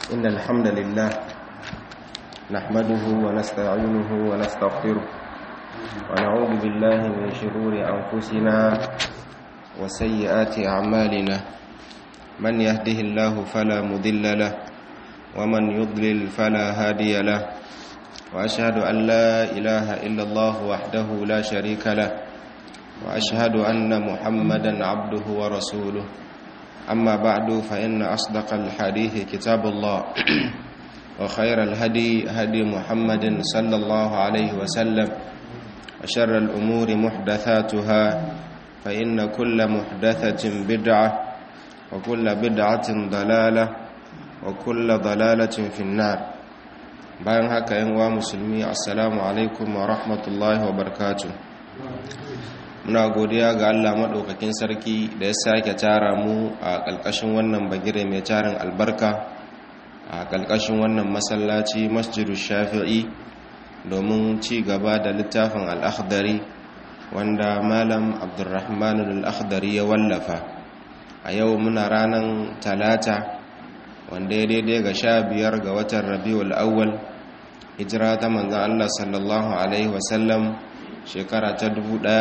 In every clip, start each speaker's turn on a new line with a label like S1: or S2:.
S1: إن الحمد لله نحمده ونستعينه ونستغفره ونعوذ بالله من شرور أنفسنا وسيئات أعمالنا من يهده الله فلا مضل له ومن يضلل فلا هادي له وأشهد أن لا إله إلا الله وحده لا شريك له وأشهد أن محمدا عبده ورسوله أما بعد فإن أصدق الحديث كتاب الله وخير الهدي هدي محمد صلى الله عليه وسلم وشر الأمور محدثاتها فإن كل محدثة بدعة وكل بدعة ضلالة وكل ضلالة في النار bayan haka yan wa musulmi assalamu alaikum wa rahmatullahi wa barakatuh muna godiya ga Allah maɗaukakin sarki da ya sake tara mu a ƙalƙashin wannan bagire mai tarin albarka a ƙalƙashin wannan masallaci masjidu shafi'i domin ci gaba da littafin al'akhdari wanda malam abdurrahman al'akhdari ya wallafa a yau muna ranar talata wanda ya daidai ga sha biyar ga watan rabiul awwal hijira ta manzan Allah sallallahu alaihi wasallam shekara ta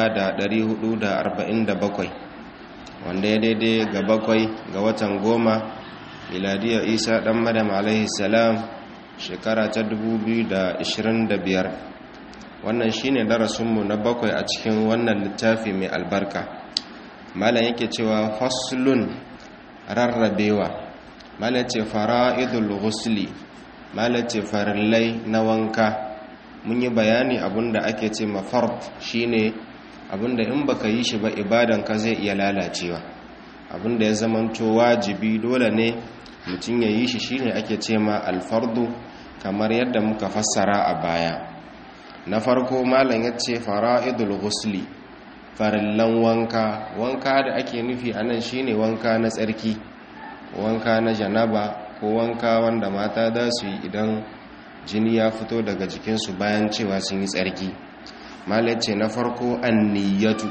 S1: 1447 wanda ya daidai ga bakwai ga watan goma miladiya isa dan madam alaihi salam shekara ta 2025 wannan shine darasinmu na bakwai a cikin wannan littafi mai albarka malam yake cewa faslun rarrabewa malam ce fara'idul ghusli malam ce farillai na wanka mun yi bayani abinda ake ce mafard shine abinda in baka yi shi ba ibadanka zai iya lalacewa abinda ya zamanto wajibi dole ne mutum ya yi shi shine ake ce ma alfardu kamar yadda muka fassara a baya na farko malam ya ce fara'idul ghusli farillan wanka wanka da ake nufi anan shine wanka na tsarki wanka na janaba ko wanka wanda mata za su yi idan jini ya fito daga jikinsu bayan cewa sun yi tsarki malai ce na farko an niyyatu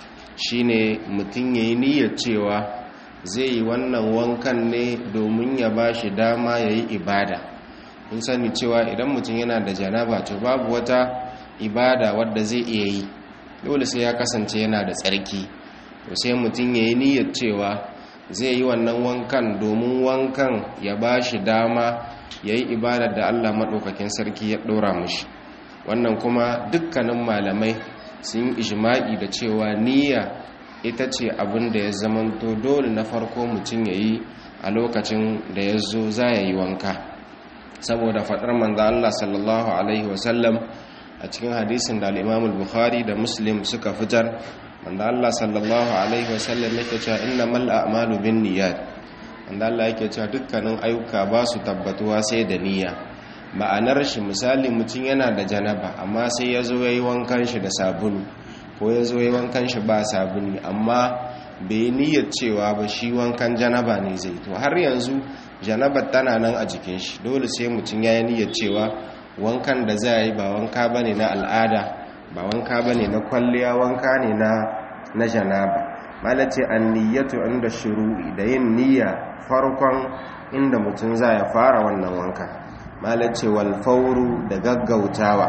S1: shine mutum ya yi niyyar cewa zai yi wannan wankan ne domin ya ba shi dama ya yi ibada kun sani cewa idan mutum yana da janaba to babu wata ibada wadda zai iya yi dole sai ya kasance yana da tsarki to sai mutum ya yi niyyar cewa zai yi wannan wankan domin wankan ya ba shi dama ya yi ibadar da Allah maɗaukakin sarki ya ɗora mushi wannan kuma dukkanin malamai sun yi ijima'i da cewa niyya ita ce abin da ya zamanto dole na farko mutum ya yi a lokacin da ya zo za ya yi wanka saboda faɗar manza Allah sallallahu Alaihi wasallam a cikin hadisin da al'imamul bukhari da muslim suka fitar wanda Allah sallallahu Alaihi wasallam yake cewa inna mal'a amalu bin niyyat wanda Allah yake cewa dukkanin ayyuka ba su tabbatuwa sai da niyya ma'anar shi misali mutum yana da janaba amma sai ya zo ya yi wankan shi da sabulu ko ya zo ya yi wankan shi ba sabulu amma bai yi niyyar cewa ba shi wankan janaba ne zai to har yanzu janabar tana nan a jikin shi dole sai mutum ya yi niyyar cewa wankan da za yi ba wanka ba ne na al'ada ba wanka ba ne na kwalliya wanka ne na janaba malace an niyyatu inda shuru'i da yin niyya farkon inda mutum za ya fara wannan wanka malace wal fauru da gaggautawa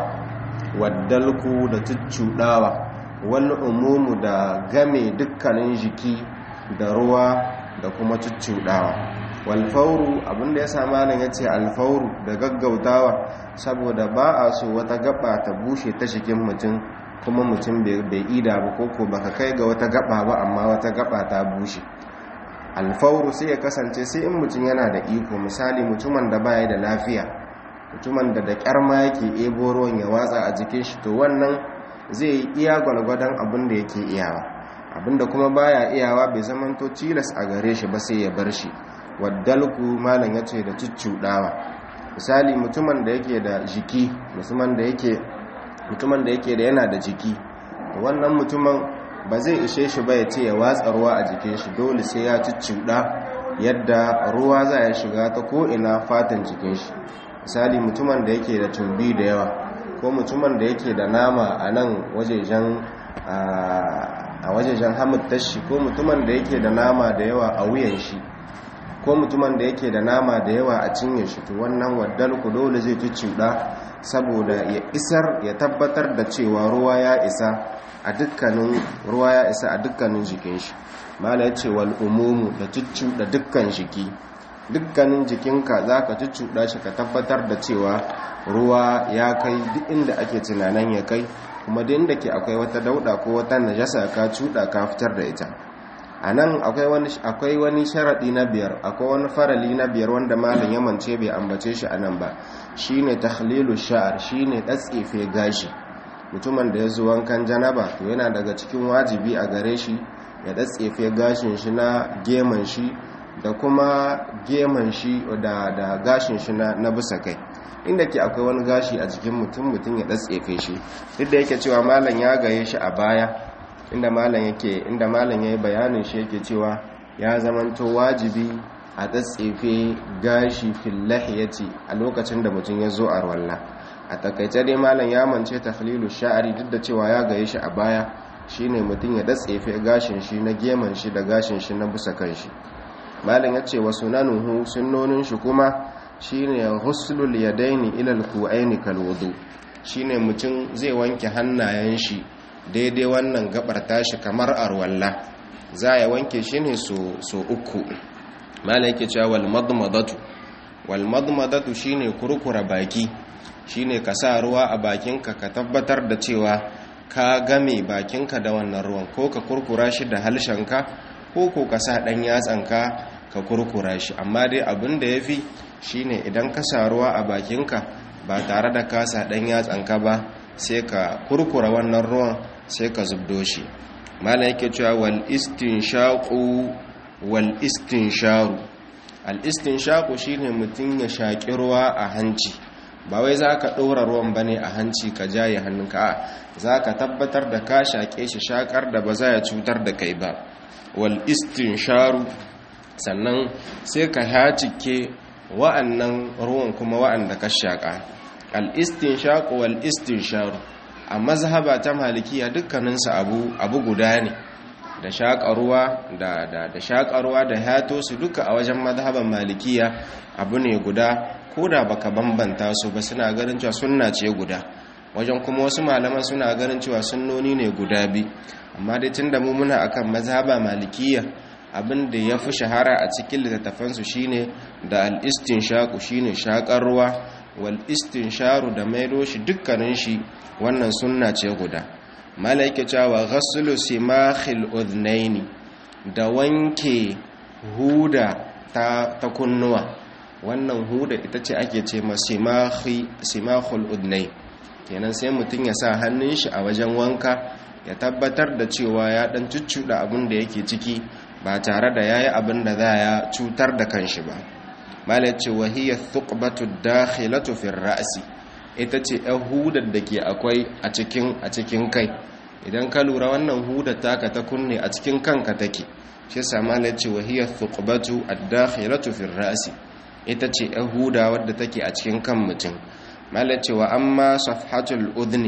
S1: waddalku da tuccudawa wal umumu da game dukkanin jiki da ruwa da kuma tuccudawa wal fauru abinda ya sama nan yace al fauru da gaggautawa saboda ba a so wata gaba ta bushe ta jikin mutum kuma mutum bai ida ba koko baka kai ga wata gaba ba amma wata gaba ta bushe alfauru sai ya kasance sai in mutum yana da iko misali mutumin da baya da lafiya mutumin da da kyarma yake ebo ruwan ya watsa a jikin shi to wannan zai yi iya gwalgwadon abin da yake iyawa abin da kuma baya iyawa bai zamanto tilas a gare shi ba sai ya bar shi waddalku malam ya ce da cuccuɗawa misali mutumin da yake da jiki mutumin da yake mutumin da yake da yana da jiki wannan mutumin ba zai ishe shi ba ya ce ya watsa ruwa a jikin shi dole sai ya cuccuɗa yadda ruwa za ya shiga ta ko'ina fatan jikin shi misali mutumin da yake da tumbi da yawa ko mutumin da yake da nama a nan wajejen a wajejen hamud tashi ko mutumin da yake da nama da yawa a wuyan shi ko mutumin da yake da nama da yawa a cinye shi to wannan waddalku dole zai cuccuɗa saboda ya isar ya tabbatar da cewa ruwa ya isa a dukkanin ruwa ya isa a dukkanin jikin shi mala yace wal umumu da cuccuɗa dukkan jiki dukkanin jikinka zaka cuccuɗa shi ka tabbatar da cewa ruwa ya kai duk inda ake tunanin ya kai kuma duk inda ke akwai wata dauda ko wata najasa ka cuɗa ka fitar da ita a nan akwai wani sharaɗi na biyar akwai wani farali na biyar wanda malin yamance bai ambace shi a nan ba shi ne tahlilu sha'ar shi ne ɗatsefe gashi mutumin da ya zo wankan janaba to yana daga cikin wajibi a gare shi ya ɗatsefe gashin shi na geman shi da kuma geman shi da gashin shi na bisa kai inda ke akwai wani gashi a jikin mutum mutum ya ɗatsefe shi duk da yake cewa malam ya gaye shi a baya inda malam yake inda malam yayi bayanin shi yake cewa ya zamanto wajibi a tsatsefe gashi fil lahiyati a lokacin da mutum ya zo a rawalla a takaice dai malam ya mance takhlilu sha'ari duk da cewa ya gaye shi a baya shine mutum ya datsefe gashin shi na geman shi da gashin shi na busa kan shi malam ya ce wa sunanuhu sunnonin shi kuma shine ghuslul yadaini ila al-ku'aini kal wudu shine mutum zai wanke hannayen shi daidai wannan gabar tashi kamar arwalla za ya wanke shi ne so uku mala yake cewa wal madmadatu wal madmadatu shine kurkura baki shine ka sa ruwa a bakinka ka tabbatar da cewa ka game bakinka da wannan ruwan ko ka kurkura shi da halshenka ko ko ka sa dan yatsanka ka kurkura shi amma dai abin da yafi shine idan ka sa ruwa a bakinka ba tare da ka sa dan yatsanka ba sai ka kurkura wannan ruwan sai ka zubdo shi malam yake cewa wal istinshaqu wal istinsharu al istinshaqu shine mutun ya shaki ruwa a hanci ba wai zaka ɗora ruwan bane a hanci ka jaye hannunka a zaka tabbatar da ka shake shi shakar da ba za ya cutar da kai ba wal istinsharu sannan sai ka hacike wa'annan ruwan kuma wa'anda ka shaka al istinshaqu wal istinsharu a mazhaba ta malikiya dukkaninsu abu abu guda ne da shaƙarwa da da da shaƙarwa da hato su duka a wajen mazhaban malikiya abu ne guda ko da baka bambanta su ba suna ganin cewa sunna ce guda wajen kuma wasu malaman suna ganin cewa sunnoni ne guda bi amma dai tunda mu muna akan mazhaba malikiya abin da ya fi shahara a cikin littattafansu shine da al-istinshaqu shine shaƙar ruwa wal istinsharu da maido shi dukkanin shi wannan sunna ce guda malaike cewa ghaslu simakhil udhnaini da wanke huda ta, ta kunnuwa wannan huda ita ce ake ce ma simakhi simakhul udhnai kenan sai mutum ya sa hannun shi a wajen wanka ya tabbatar da cewa ya dan cuccuda abin da yake ciki ba tare da yayi abin da za ya cutar da kanshi ba malai ce wahiyar thukbatu dakhilatu fi ra'si ita ce ɗan hudar da ke akwai a cikin a cikin kai idan ka lura wannan hudar taka ta kunne a cikin kanka take shi yasa malai ce wahiyar thukbatu ad-dakhilatu fi ra'si ita ce ɗan huda wadda take a cikin kan mutum malai ce wa amma safhatul udhni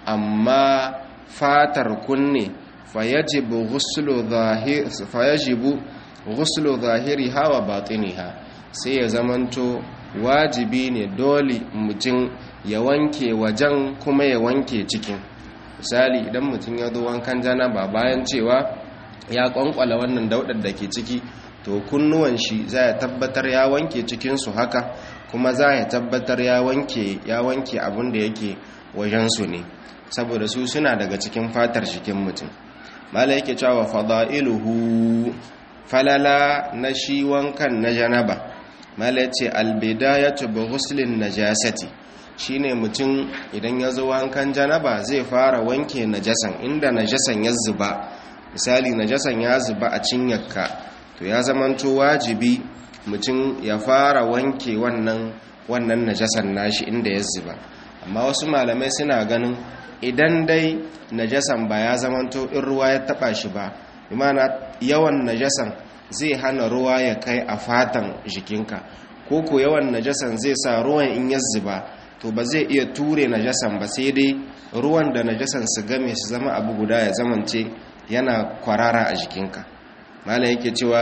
S1: amma fatar kunne fayajibu ghuslu zahir fayajibu ghuslu zahiriha wa batiniha sai ya zamanto wajibi ne dole mutum ya wanke wajen kuma ya wanke cikin misali idan mutum ya zo wankan janaba bayan cewa ya kwankwala wannan daudar da ke ciki to kunnuwan shi za ya tabbatar ya wanke cikinsu haka kuma za ya tabbatar ya wanke ya wanke abin da yake wajensu ne saboda su suna daga cikin fatar jikin mutum mala yake cewa fada'iluhu falala na shi wankan na janaba mala ce albidayatu bi ghuslin najasati shine mutum idan ya zo wankan janaba zai fara wanke najasan inda najasan ya zuba misali najasan ya zuba a cinyarka to ya zamanto wajibi mutum ya fara wanke wannan wannan najasan nashi inda ya zuba amma wasu malamai suna ganin idan dai najasan ba ya zamanto in ruwa ya taba shi ba imana yawan najasan zai hana ruwa ya kai a fatan jikinka ko ko yawan najasan zai sa ruwan in ya zuba to ba zai iya ture najasan ba sai dai ruwan da najasan su game su zama abu guda ya zamance yana kwarara a jikinka malam yake cewa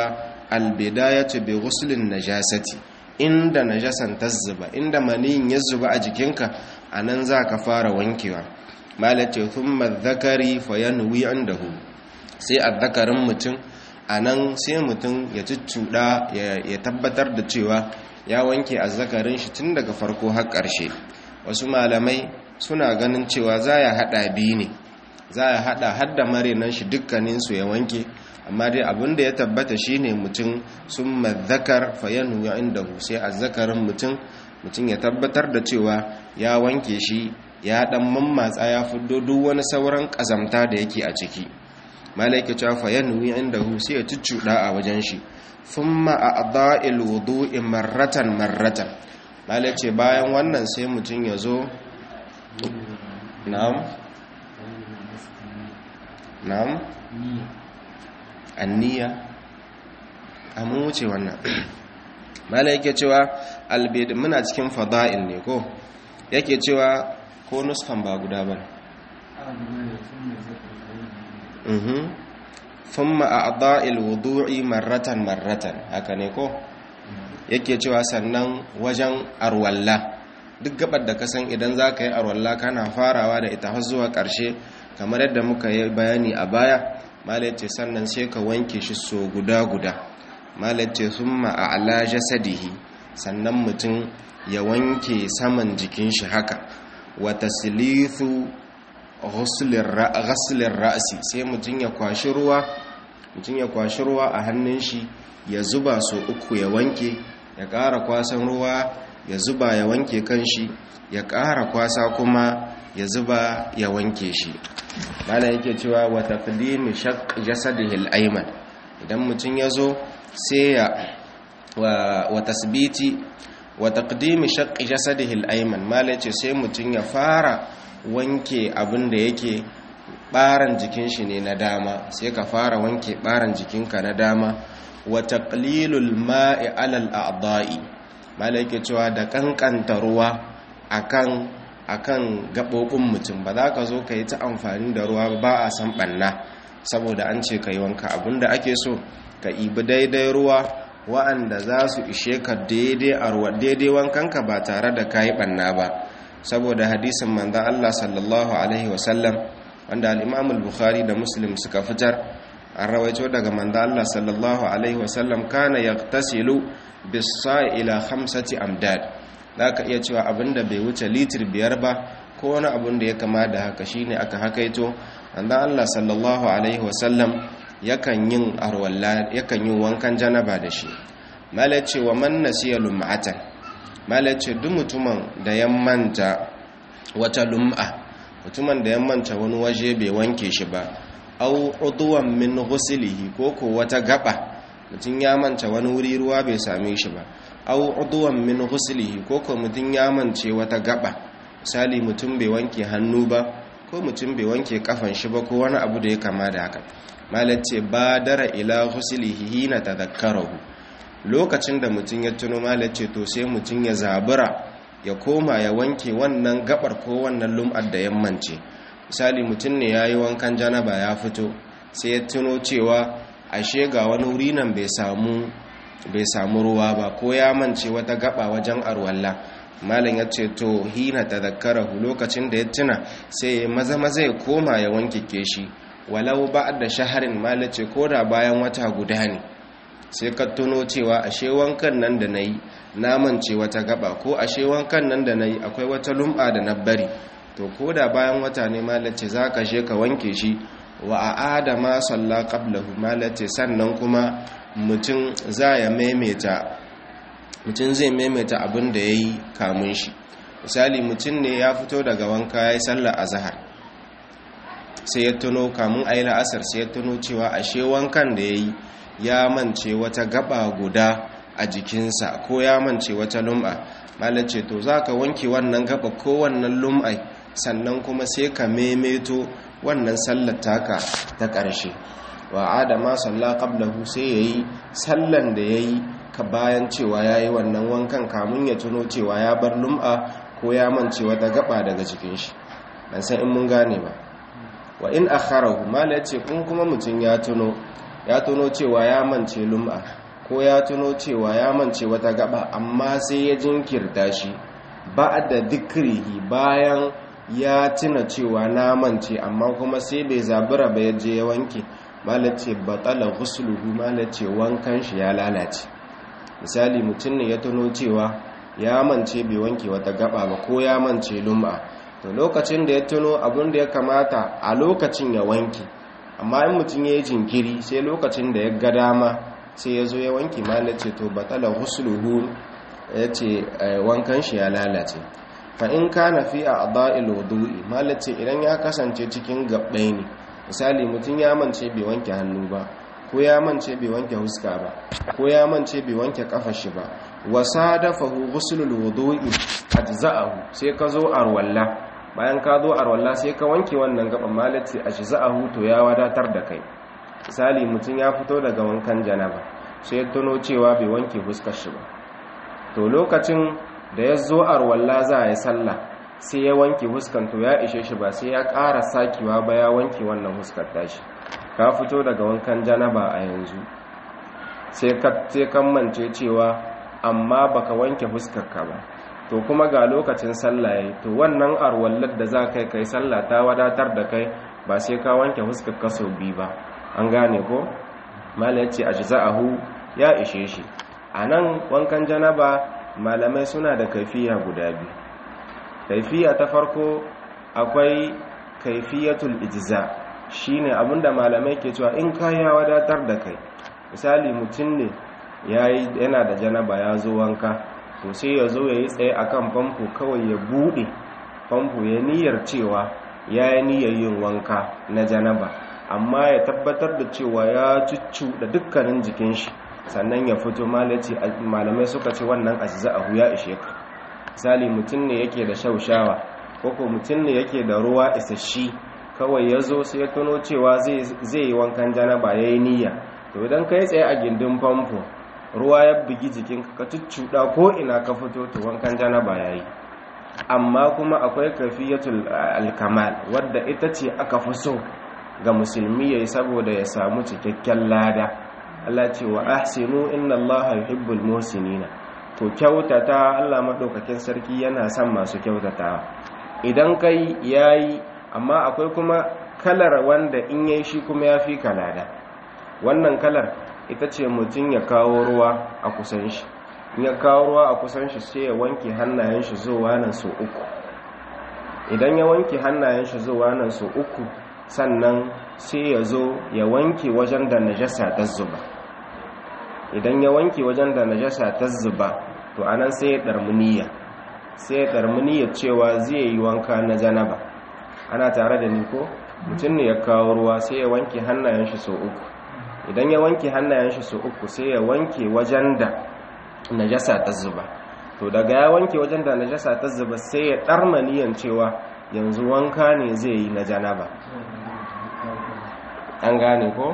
S1: albidayatu bi ghuslin najasati inda najasan ta zuba inda maniyin ya zuba a jikinka anan zaka fara wankewa malace thumma dhakari fayanwi indahu sai azzakarin mutum anan sai mutum ya cuccuda ya tabbatar da cewa ya wanke azzakarin shi tun daga farko har ƙarshe wasu malamai suna ganin cewa za ya hada biyu ne za ya hada hadda marinan shi dukkaninsu ya wanke amma dai abinda ya tabbata shine mutum sun mazakar fayanu ya inda sai azzakarin mutum mutum ya tabbatar da cewa ya wanke shi ya dan mammatsa ya fiddo duk wani sauran kazamta da yake a ciki malaika cewa fayanu ya inda sai ya cuccuda a wajen shi thumma a'dha'il wudu'i marratan marratan malace bayan wannan sai mutum ya zo na'am na'am anniya amu wuce wannan mala yake cewa albid muna cikin fada'il ne ko yake cewa ko nuskan ba guda ba mhm thumma a'dha'il wudu'i marratan marratan haka ne ko yake cewa sannan wajen arwalla duk gabar da kasan idan za ka yi arwalla kana farawa da ita har zuwa ƙarshe kamar yadda muka yi bayani a baya malace sannan sai ka wanke shi so guda-guda malace sun ma'ala jasadihi sannan mutum ya wanke saman jikin shi haka wata silithu ghaslin ra'asi sai mutum ya kwashi ruwa mutum ya kwashi ruwa a hannun shi ya zuba so uku ya wanke ya ƙara kwasan ruwa ya zuba ya wanke kanshi ya ƙara kwasa kuma ya zuba ya wanke shi mana yake cewa wa taqdimi shaq jasadihi al-ayman idan mutum yazo sai ya wa tasbiti wa taqdimi shaq jasadihi al-ayman mala yace sai mutum ya fara wanke abin da yake baran jikin shi ne na dama sai ka fara wanke baran jikinka na dama wa taqlilul ma'i 'ala al-a'dha'i mala yake cewa da kankanta ruwa akan akan gaɓoɓin mutum ba za ka zo ka yi ta amfani da ruwa ba a san ɓanna saboda an ce ka yi wanka abinda ake so ka ibi daidai ruwa wa'anda za su ishe ka daidai wankanka ba tare da ka yi ɓanna ba saboda hadisin manzan Allah sallallahu Alaihi wasallam wanda al'imamul bukhari da muslim suka fitar an rawaito daga manzan Allah sallallahu Alaihi wasallam kana ya tasilu bisa ila hamsati amdad za ka iya cewa abinda bai wuce litir biyar ba ko wani abin da ya kama da haka shine aka hakaito wanda Allah sallallahu alaihi wasallam yakan yin arwalla yakan yin wankan janaba da shi malace wa man nasiya lum'atan malace duk mutumin da ya manta wata lum'a mutumin da ya manta wani waje bai wanke shi ba au udwan min ghuslihi ko ko wata gaba mutum ya manta wani wuri ruwa bai same shi ba au udwan min ghuslihi ko ko mutun ya mance wata gaba misali mutum bai wanke hannu ba ko mutum bai wanke kafan shi ba ko wani abu da ya kama da haka malace badara ila ghuslihi hina tadhakkarahu lokacin da mutum ya tuno malace to sai mutum ya zabura ya koma ya wanke wannan gabar ko wannan lum'ar da yammance misali mutum ne yayi wankan janaba ya fito sai ya tuno cewa ashe ga wani wuri nan bai samu bai samu ruwa ba ko ya mance wata gaba wajen arwalla malam ya ce to hina tadhakkarahu lokacin da ya tuna sai ya maza maza ya koma ya wanke shi walau da shaharin malam ce koda bayan wata guda ne sai ka tuno cewa ashe wankan nan da nayi na mance wata gaba ko ashe wankan nan da nayi akwai wata lum'a da na bari to koda bayan wata ne malam ce zaka je ka wanke shi wa a'ada ma salla qablahu malam ce sannan kuma mutum za ya maimaita mutum zai maimaita abin da ya yi kamun shi misali mutum ne ya fito daga wanka ya yi sallar azahar sai ya tuno kamun a yi la'asar sai ya tuno cewa ashe wankan da ya yi ya mance wata gaba guda a jikinsa ko ya mance wata lum'a malace to za ka wanke wannan gaba ko wannan lum'ai sannan kuma sai ka maimaito wannan sallar taka ta ƙarshe wa adama salla qablahu sai yayi sallan da yayi ka bayan cewa yayi wannan wankan kamun ya tuno cewa ya bar lum'a ko ya mance wata gaba daga cikin shi ban san in mun gane ba wa in akharahu mala yace kun kuma mutun ya tuno ya tuno cewa ya mance lum'a ko ya tuno cewa ya mance wata gaba amma sai ya jinkirta shi ba da dikrihi bayan ya tuna cewa na mance amma kuma sai bai zabura ba ya je ya wanke malace batala ghusluhu malace wankan shi ya lalace misali mutum ne ya tuno cewa ya mance bai wanke wata gaba ba ko ya mance lum'a to lokacin da ya tuno abin da ya kamata a lokacin ya wanke amma in mutum ya yi jinkiri sai lokacin da ya ga dama sai ya zo ya wanke malace to batala ghusluhu ya ce wankan shi ya lalace fa in kana fi a ada'il wudu'i malace idan ya kasance cikin gabbai ne misali mutum ya mance bai wanke hannu ba ko ya mance bai wanke huska ba ko ya mance bai wanke kafar shi ba wasadafahu ghuslul wudu'i ajza'ahu sai ka zo arwalla bayan ka zo arwalla sai ka wanke wannan gaban malace ajza'ahu to ya wadatar da kai misali mutum ya fito daga wankan janaba sai ya tuno cewa bai wanke huskar shi ba to lokacin da ya zo arwalla za a yi sallah sai ya wanke huskan to ya ishe shi ba sai ya ƙara sakewa ba ya wanke wannan huskar tashi ka fito daga wankan janaba a yanzu sai kan mance cewa amma baka wanke huskarka ba to kuma ga lokacin sallah yayi to wannan arwallar da za kai kai sallah ta wadatar da kai ba sai ka wanke huskarka sau biyu ba an gane ko mala yace ajza'ahu ya ishe shi anan wankan janaba malamai suna da kaifiya guda biyu kaifiya ta farko akwai kaifiyatul ijza shine abinda malamai ke cewa in ka ya wadatar da kai misali mutum ne yana da janaba ya zo wanka to sai ya zo ya yi tsaye akan famfo kawai ya bude famfo ya niyyar cewa ya yi niyyar yin wanka na janaba amma ya tabbatar da cewa ya cuccu da dukkanin jikin shi sannan ya fito malamai suka ce wannan ajza'ahu ya ishe ka misali mutum ne yake da shaushawa ko ko mutum ne yake da ruwa isasshe kawai ya zo sai ya tuno cewa zai yi wankan janaba ya yi niyya to idan ka yi tsaye a gindin famfo ruwa ya bugi jikinka ka cuccuɗa ko ina ka fito to wankan janaba ya yi amma kuma akwai kafiyatul alkamal wadda ita ce aka fi so ga musulmi ya yi saboda ya samu cikakken lada Allah ce wa ahsinu inna Allah yuhibbul muhsinina to kyautata Allah madaukakin sarki yana son masu kyautata idan kai yayi amma akwai kuma kalar wanda in yayi shi kuma yafi kalada wannan kalar ita ce mutum ya kawo ruwa a kusan shi in ya kawo ruwa a kusan shi sai ya wanke hannayen shi zuwa nan so uku idan ya wanke hannayen shi zuwa nan so uku sannan sai ya zo ya wanke wajen da najasa ta zuba idan ya wanke wajen da najasa ta zuba to anan sai ya darmuniya sai ya darmuniya cewa zai yi wanka na janaba ana tare da ni ko mutum ne ya kawo ruwa sai ya wanke hannayen shi so uku idan ya wanke hannayen shi so uku sai ya wanke wajen da najasa ta zuba to daga ya wanke wajen da najasa ta zuba sai ya darmaniyan cewa yanzu wanka ne zai yi na janaba an gane ko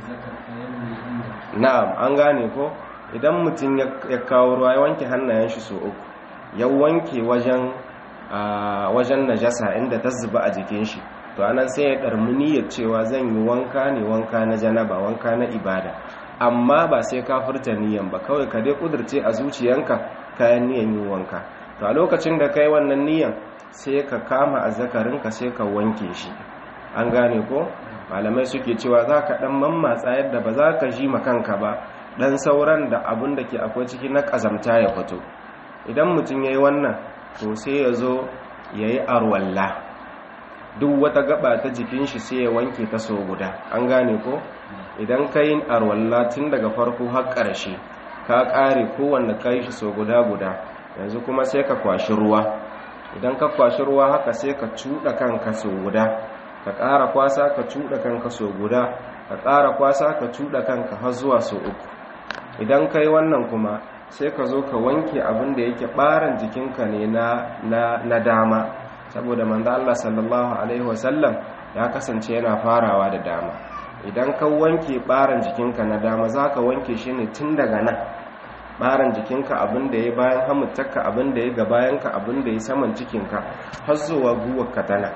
S1: na'am an gane ko idan mutum ya kawo ruwa ya wanke hannayen shi so uku ya wanke wajen wajen najasa inda ta zuba a jikin shi to anan sai ya ɗarmi niyyar cewa zan yi wanka ne wanka na janaba wanka na ibada amma ba sai ka furta niyyan ba kawai ka dai kudurce a zuciyanka kayan niyyan yin wanka to a lokacin da kai wannan niyyan sai ka kama azzakarinka sai ka wanke shi an gane ko malamai suke cewa za ka ɗan mammatsa yadda ba za ka ji kanka ba ɗan sauran da abin da ke akwai ciki na ƙazamta ya fito idan mutum ya yi wannan to sai ya zo ya yi arwalla duk wata gaba ta jikin shi sai ya wanke ta so guda an gane ko idan ka yi arwalla tun daga farko har ƙarshe ka ƙare kowanne ka yi shi so guda guda yanzu kuma sai ka kwashi ruwa idan ka kwashi ruwa haka sai ka cuɗa kanka so guda ka ƙara kwasa ka cuɗa kanka so guda ka ƙara kwasa ka cuɗa kanka har zuwa so uku idan ka yi wannan kuma sai ka zo ka wanke abin da yake ɓaran jikinka ne na dama saboda manzo Allah sallallahu alaihi wasallam ya kasance yana farawa da dama idan ka wanke ɓaran jikinka na dama za ka wanke shi ne tun daga nan ɓaran jikinka abin da ya bayan hamutaka abin da ya gabayanka abin da ya saman cikinka har zuwa guwarka tana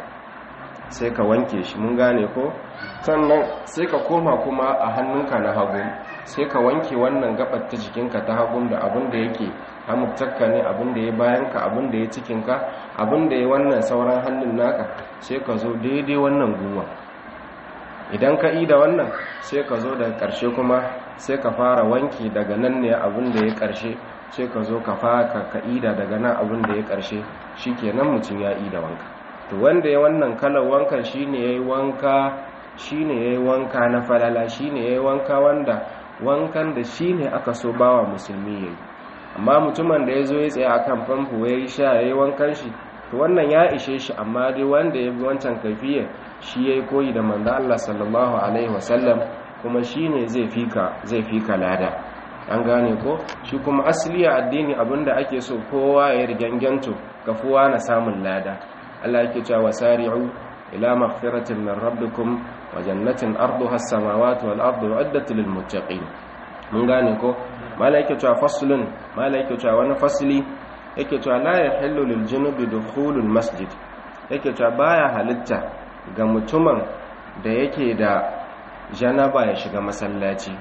S1: sai ka wanke shi mun gane ko sannan sai ka koma kuma a hannunka na hagu
S2: sai ka wanke wannan gabar ta jikinka ta hagun da abin da yake hamurtakka ne abin da ya bayanka abin da ya cikinka abin da ya wannan sauran hannun naka sai ka zo daidai wannan guwa idan ka yi da wannan sai ka zo daga ƙarshe kuma sai ka fara wanki daga nan ne abin da ya ƙarshe sai ka zo ka fara ka ida daga nan abin da ya ƙarshe shi kenan mutum ya ida wanka to wanda ya wannan kalar wankan shi ne ya yi wanka shi ne ya yi wanka na falala shi ne ya yi wanka wanda wankan da shi ne aka so bawa musulmi ya yi amma mutumin da ya zo ya tsaye a kan famfo ya yi sha ya yi wankan shi to wannan ya ishe shi amma dai wanda ya bi wancan kafiya shi ya yi koyi da manzo Allah sallallahu alaihi wasallam kuma shi ne zai fika zai fika lada an gane ko shi kuma asali a addini abinda ake so kowa ya riganganto kafuwa na samun lada Allah yake cewa wasari'u ila maghfiratin min rabbikum wa jannatin arduha as-samawati wal ardu uiddat lil muttaqin mun gane ko malaike cewa faslun malaike cewa wani fasli yake cewa la yahillu lil junubi dukhulul masjid yake cewa baya halitta ga mutumin da yake da janaba ya shiga masallaci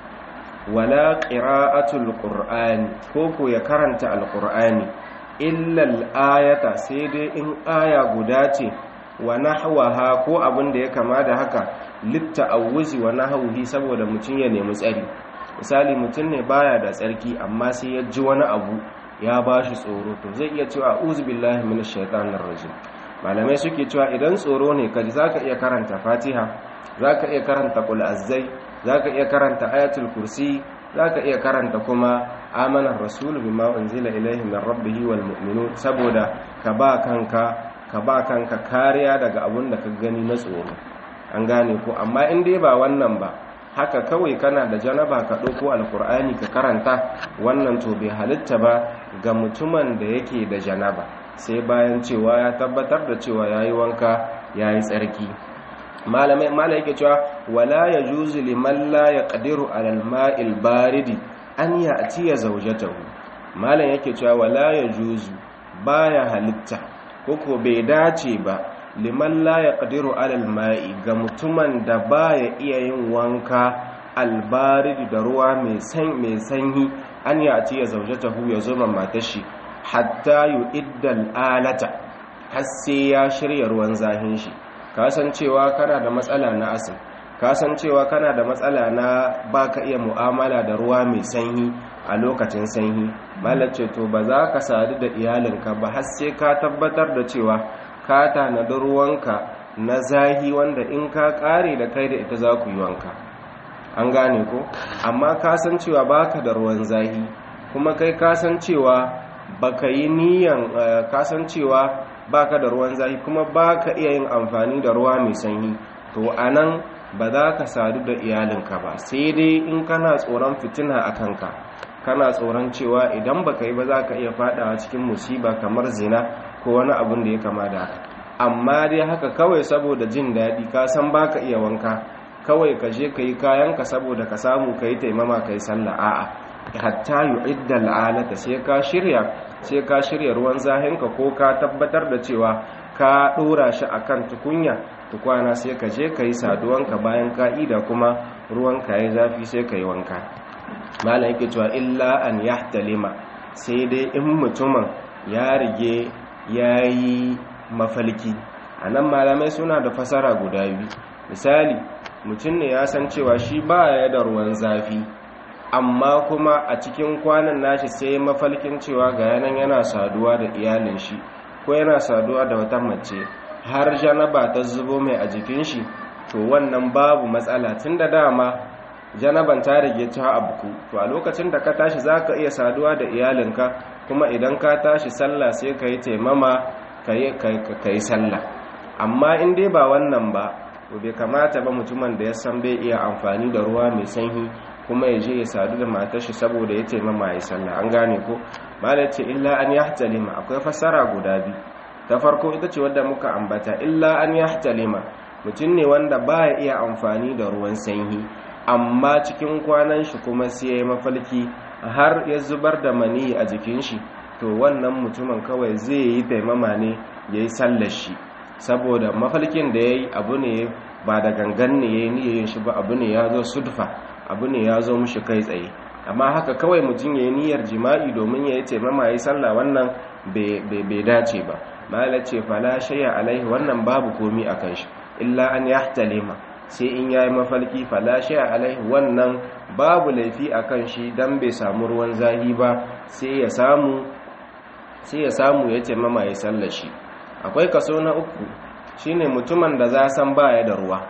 S2: wala qira'atul qur'ani ko ko ya karanta alqur'ani illa al-ayata sai dai in aya guda ce wa nahwaha ko abin da ya kama da haka litta'awuzi wa nahwihi saboda mutum ya nemi tsari misali mutum ne baya da tsarki amma sai ya ji wani abu ya bashi tsoro to zai iya cewa a'udhu billahi minash shaitanir rajim malamai suke cewa idan tsoro ne kaji zaka iya karanta fatiha zaka iya karanta qul azzai zaka iya karanta ayatul kursi zaka iya karanta kuma amanar rasulu bima unzila ilaihi min rabbih wal mu'minun saboda ka ba kanka ka ba kanka kariya daga abun da ka gani na tsoro an gane ko amma in dai ba wannan ba haka kawai kana da janaba ka ɗauko alkur'ani ka karanta wannan to bai halitta ba ga mutumin da yake da janaba sai bayan cewa ya tabbatar da cewa ya yi wanka ya yi tsarki malamai malai yake cewa wala ya juzu liman la ya ƙadiru alal ma'il baridi an ya atiya zaujatahu malam yake cewa wala ya juzu baya halitta koko bai dace ba liman la ya ƙadiru alal ma'i ga mutumin da ba ya iya yin wanka albaridi da ruwa mai sanyi an ya ce ya zauje tahu ya zuma matashi hatta yi iddal alata har sai ya shirya ruwan zahin shi kasancewa kana da matsala na asin kasancewa kana da matsala na baka iya mu'amala da ruwa mai sanyi a lokacin sanyi malace to ba za ka sadu da iyalinka ba har sai ka tabbatar da cewa ka tanadi ruwanka na zahi wanda in ka kare da kai da ita za ku yi wanka an gane ko amma ka san cewa baka da ruwan zahi kuma kai ka san cewa baka yi niyan ka san cewa baka da ruwan zahi kuma baka iya yin amfani da ruwa mai sanyi to anan ba za ka sadu da iyalinka ba sai dai in kana tsoron fitina a kanka kana tsoron cewa idan baka yi ba za ka iya fadawa cikin musiba kamar zina ko wani abin da ya kama da haka amma dai haka kawai saboda jin daɗi ka san baka iya wanka kawai ka je ka yi kayanka saboda ka samu ka yi taimama ka yi sallah a'a hatta yu'idda al'alata sai ka shirya sai ka shirya ruwan zahinka ko ka tabbatar da cewa ka ɗora shi akan tukunya tukwana sai ka je ka yi saduwanka bayan ka'ida kuma ruwanka ya zafi sai ka yi wanka malam yake cewa illa an yahtalima sai dai in mutumin ya rige ya yi mafalki a nan malamai suna da fasara guda biyu misali mutum ne ya san cewa shi ba ya da ruwan zafi amma kuma a cikin kwanan nashi sai mafalkin cewa ga yanan yana saduwa da iyalin shi ko yana saduwa da wata mace har janaba ta zubo mai a jikin shi to wannan babu matsala tun da dama janaban ta rage ta abuku to a lokacin da ka tashi za ka iya saduwa da iyalinka kuma idan ka tashi sallah sai ka yi taimama ka yi sallah amma in dai ba wannan ba to bai kamata ba mutumin da ya san bai iya amfani da ruwa mai sanyi kuma ya je ya sadu da matashi saboda ya taimama ya sallah an gane ko malai ce illa an yahtalima akwai fassara guda biyu ta farko ita ce wadda muka ambata illa an yahtalima mutum ne wanda baya iya amfani da ruwan sanyi amma cikin kwanan shi kuma sai ya yi mafalki har ya zubar da mani a jikin shi to wannan mutumin kawai zai yi taimama ne ya yi sallar shi saboda mafalkin da ya yi abu ne ba da gangan ne ya yi niyayin shi ba abu ne ya zo sudfa abu ne ya zo mushi kai tsaye amma haka kawai mutum ya yi niyyar jima'i domin ya yi taimama ya yi sallah wannan bai dace ba mala ce fala shaya alaihi wannan babu komi a kan shi illa an yahtalima sai in yayi mafalki fala shaya alaihi wannan babu laifi a kan shi dan bai samu ruwan zahi ba sai ya samu sai ya samu ya taimama ya sallar shi akwai kaso na uku shine mutumin da za san baya da ruwa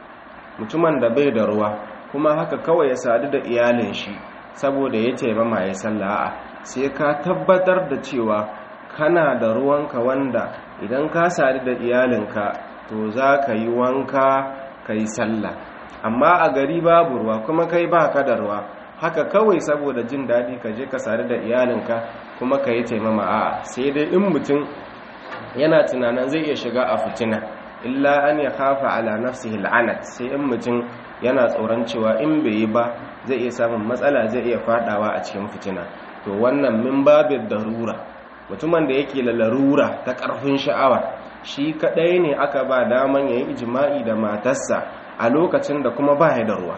S2: mutumin da bai da ruwa kuma haka kawai ya sadu da iyalin shi saboda ya taimama ya salla'a sai ka tabbatar da cewa kana da ruwanka wanda idan ka sadu da iyalinka to za ka yi wanka ka yi sallah amma a gari babu ruwa kuma kai ba ka da ruwa haka kawai saboda jin daɗi ka je ka sadu da iyalinka kuma ka yi taimama a'a sai dai in mutum yana tunanin zai iya shiga a fitina illa an ya kafa ala nafsihi al'anat sai in mutum yana tsoron cewa in bai yi ba zai iya samun matsala zai iya fadawa a cikin fitina to wannan min babin darura mutumin da yake da larura ta karfin sha'awa shi kadai ne aka ba daman yayi ijma'i da matarsa a lokacin da kuma ba ya da ruwa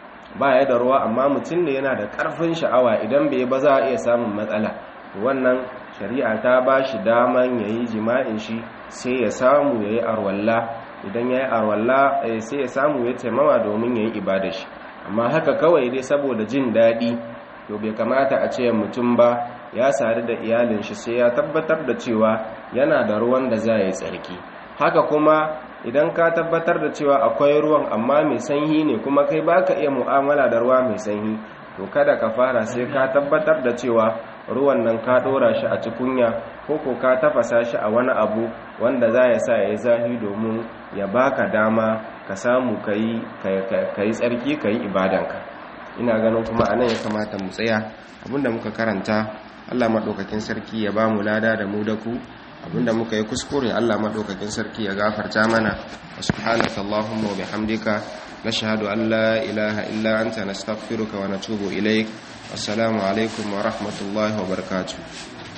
S2: ba ya da ruwa amma mutum ne yana da karfin sha'awa idan bai ba za a iya samun matsala wannan shari'a ta ba shi daman ya yi jima'in shi sai ya samu ya yi arwalla idan ya yi arwalla sai ya samu ya taimawa domin ya yi ibada shi amma haka kawai dai saboda jin daɗi to bai kamata a ce mutum ba ya sadu da iyalin shi sai ya tabbatar da cewa yana da ruwan da za yi tsarki haka kuma idan ka tabbatar da cewa akwai ruwan amma mai sanyi ne kuma kai baka iya mu'amala da ruwa mai sanyi to kada ka fara sai ka tabbatar da cewa ruwan nan ka dora shi a cikunya ko ko ka tafasa shi a wani abu wanda za ya sa ya yi zahi domin ya baka dama ka samu ka yi tsarki ka yi ibadanka ina ganin kuma a nan ya kamata mu tsaya abinda muka karanta allah maɗaukakin sarki ya ba mu lada da mu da ku abinda muka yi kuskure allah maɗaukakin sarki ya gafarta mana wa subhanaka allahumma wa bihamdika nashhadu an la ilaha illa anta nastaghfiruka wa natubu ilaik assalamu alaikum wa rahmatullahi wa barakatuh